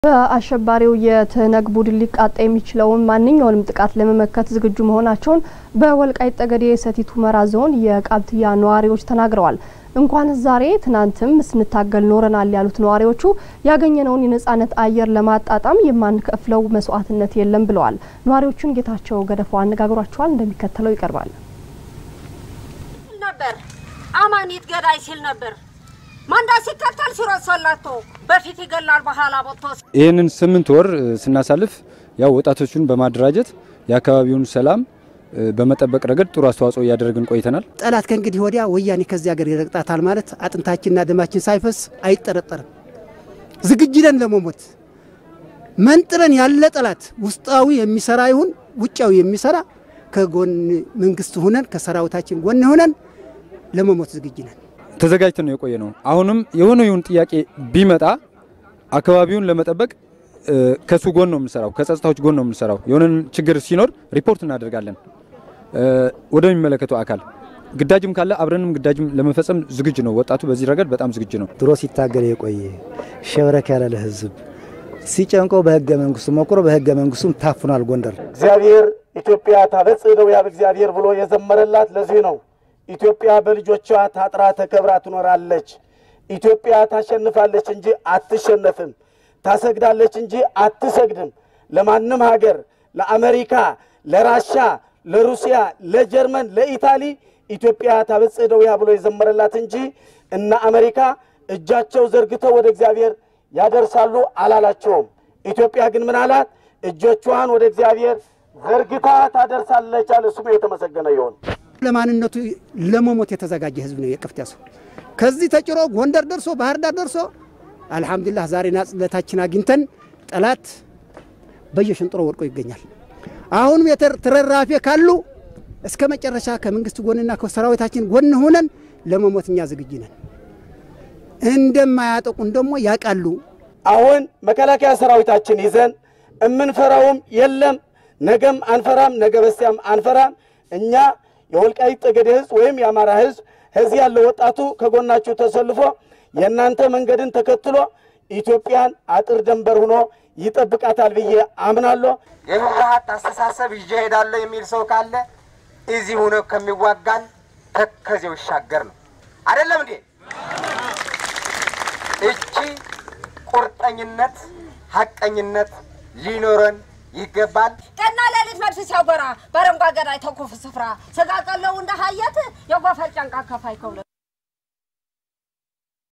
በአሸባሪው የትህነግ ቡድን ሊቃጣ የሚችለውን ማንኛውንም ጥቃት ለመመከት ዝግጁ መሆናቸውን በወልቃይት ጠገዴ ሰቲት ሁመራ ዞን የቃብትያ ነዋሪዎች ተናግረዋል። እንኳን ዛሬ ትናንትም ስንታገል ኖረናል ያሉት ነዋሪዎቹ ያገኘነውን የነጻነት አየር ለማጣጣም የማንከፍለው መስዋዕትነት የለም ብለዋል። ነዋሪዎቹን ጌታቸው ገደፋው አነጋግሯቸዋል፣ እንደሚከተለው ይቀርባል። ነበር አማኒት ገዳይ ሲል ነበር ማንዳ ሲከተል ሲሮጥ ሰላቶ በፊት ይገላል በኋላ ቦቶ ይህንን ስምንት ወር ስናሳልፍ ያው ወጣቶቹን በማደራጀት የአካባቢውን ሰላም በመጠበቅ ረገድ ጥሩ አስተዋጽኦ እያደረግን ቆይተናል። ጠላት ከእንግዲህ ወዲያ ወያኔ ከዚህ ሀገር ይረግጣታል ማለት አጥንታችንና ደማችን ሳይፈስ አይጠረጠርም። ዝግጁ ነን ለመሞት መንጥረን ያለ ጠላት ውስጣዊ የሚሰራ ይሁን ውጫዊ የሚሰራ ከጎን መንግስት ሁነን ከሰራዊታችን ጎን ሁነን ለመሞት ዝግጁ ነን። ተዘጋጅተን ነው የቆየ ነው። አሁንም የሆነ ይሁን ጥያቄ ቢመጣ አካባቢውን ለመጠበቅ ከሱ ጎን ነው የምንሰራው፣ ከጸጥታዎች ጎን ነው የምንሰራው። የሆነ ችግር ሲኖር ሪፖርት እናደርጋለን ወደሚመለከተው አካል። ግዳጅም ካለ አብረንም ግዳጅም ለመፈጸም ዝግጁ ነው። ወጣቱ በዚህ ረገድ በጣም ዝግጁ ነው። ድሮ ሲታገል የቆየ ሸብረክ ያለ ለህዝብ ሲጨንቀው በህገ መንግስቱ መቁሮ በህገ መንግስቱም ታፍኗል ጎንደር። እግዚአብሔር ኢትዮጵያ ታበጽሕ እደዊሃ በእግዚአብሔር ብሎ የዘመረላት ለዚህ ነው። ኢትዮጵያ በልጆቿ ታጥራ ተከብራ ትኖራለች። ኢትዮጵያ ታሸንፋለች እንጂ አትሸነፍም። ታሰግዳለች እንጂ አትሰግድም። ለማንም ሀገር ለአሜሪካ፣ ለራሻ፣ ለሩሲያ፣ ለጀርመን፣ ለኢታሊ ኢትዮጵያ ታበጽሕ እደዊሃ ብሎ የዘመረላት እንጂ እነ አሜሪካ እጃቸው ዘርግተው ወደ እግዚአብሔር ያደርሳሉ አላላቸውም። ኢትዮጵያ ግን ምን አላት? እጆቿን ወደ እግዚአብሔር ዘርግታ ታደርሳለች አለ። ስሙ የተመሰገነ ይሁን። ለማንነቱ ለመሞት የተዘጋጀ ህዝብ ነው የቀፍቲያ ሰው። ከዚህ ተጭሮ ጎንደር ደርሶ ባህር ዳር ደርሶ አልሐምዱሊላህ ዛሬ ናጽነታችን አግኝተን ጠላት በየሽንጥሮ ወድቆ ይገኛል። አሁንም የተረራፊ ካሉ እስከ መጨረሻ ከመንግስት ጎንና ከሰራዊታችን ጎን ሆነን ለመሞት እኛ ዝግጁ ነን። እንደማያጠቁን ደግሞ ያውቃሉ። አሁን መከላከያ ሰራዊታችን ይዘን እምንፈራውም የለም። ነገም አንፈራም፣ ነገ በስቲያም አንፈራም። እኛ የወልቃይት ጠገዴ ህዝብ ወይም የአማራ ህዝብ ከዚህ ያለው ወጣቱ ከጎናችሁ ተሰልፎ የእናንተ መንገድን ተከትሎ ኢትዮጵያን አጥር ደንበር ሆኖ ይጠብቃታል ብዬ አምናለሁ። የህወሓት አስተሳሰብ ይዤ እሄዳለሁ የሚል ሰው ካለ እዚህ ሆኖ ከሚዋጋን ተከዜው ይሻገር ነው። አይደለም እንዴ? እቺ ቁርጠኝነት፣ ሀቀኝነት ሊኖረን ይገባል። ቀና ሌሊት መድፍ ሲያጎራ በረንጓ ገዳይ ተኩፍ ስፍራ ስጋ ቀለው እንደ ሀየት የጎፈር ጫንቃ ከፋይ ከብሎ